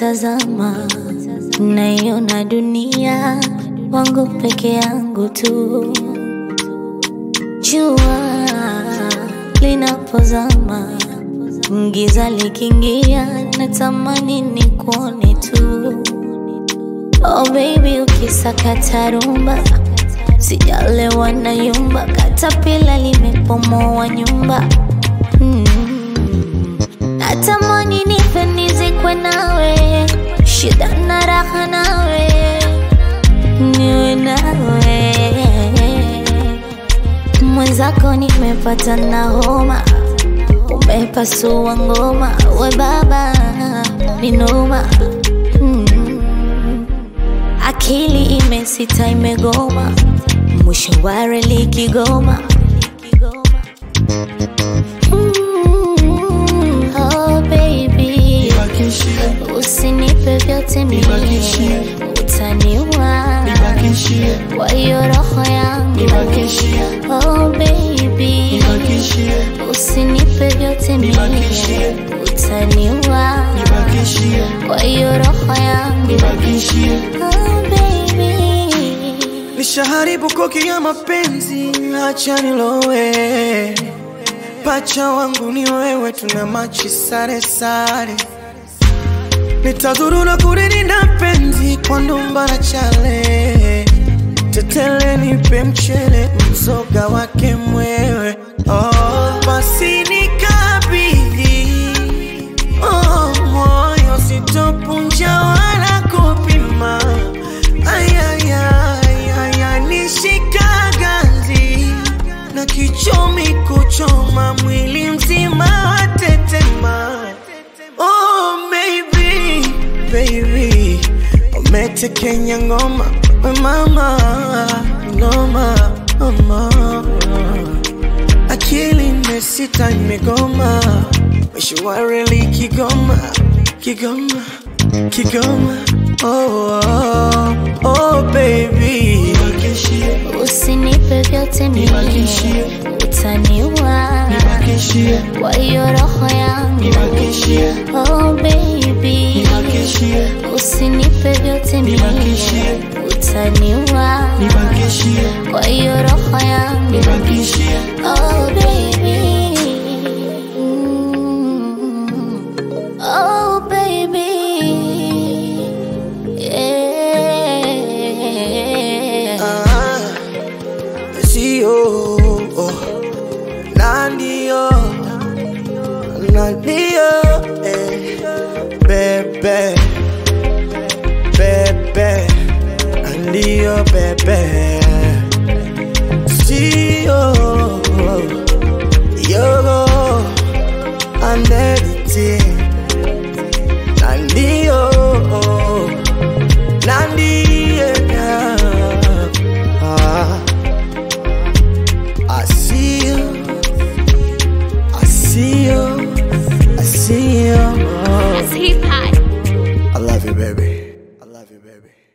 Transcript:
nikitazama naiona dunia wangu peke yangu tu. Jua linapozama, giza likiingia, natamani nikuone tu. Oh baby, ukisakata rumba, sijalewa na yumba, katapila limepomoa nyumba mm. Natamani nife nizikwe nawe, shida na raha nawe, niwe nawe mwenzako, nimepata na homa, umepasua ngoma, we baba ni noma mm. Akili imesita imegoma, mwisho wa reli Kigoma. Mm, oh baby, Nibakishie, usinipe vyote mimi, Nibakishie. utaniua nibakishie, kwa hiyo roho yangu. nibakishie, Oh baby, nibakishie, usinipe vyote mimi, Nibakishie. utaniua nibakishie, kwa hiyo roho yangu. nibakishie. Oh baby Nishaharibu koki ya mapenzi, acha nilowe. Pacha wangu ni wewe, tuna machi sare sare. Nitazuru na kulilinda penzi kwa ndumba na chale. Tetele nipe mchele, mzoga wake mwewe. Oh, basi nikabidhi oh, moyo sitopunja wala kupima. Ayayaya, nishika ganzi na kichomi kuchoma mwili mzima watetema. Oh, maybe, baby, umetekenya ngoma we mama, ngoma mama akili imesita imegoma, mwisho wa reli Kigoma, Kigoma, Kigoma. Oh, oh, oh baby, nibakishie, Usinipe vyote mimi, Nibakishie. utaniua nibakishie, kwa hiyo roho yangu. nibakishie, Oh baby, nibakishie, usinipe vyote mimi, Nibakishie. utaniua nibakishie, kwa hiyo roho yangu. nibakishie, Oh baby, Mm. oh baby, yeah. ah, sio oh, na ndio na ndio eh, bebe bebe na ndio bebe sio yogo and everything na ndio na ndio ah, I see you I see you I see you He's hot. I love you baby I love you baby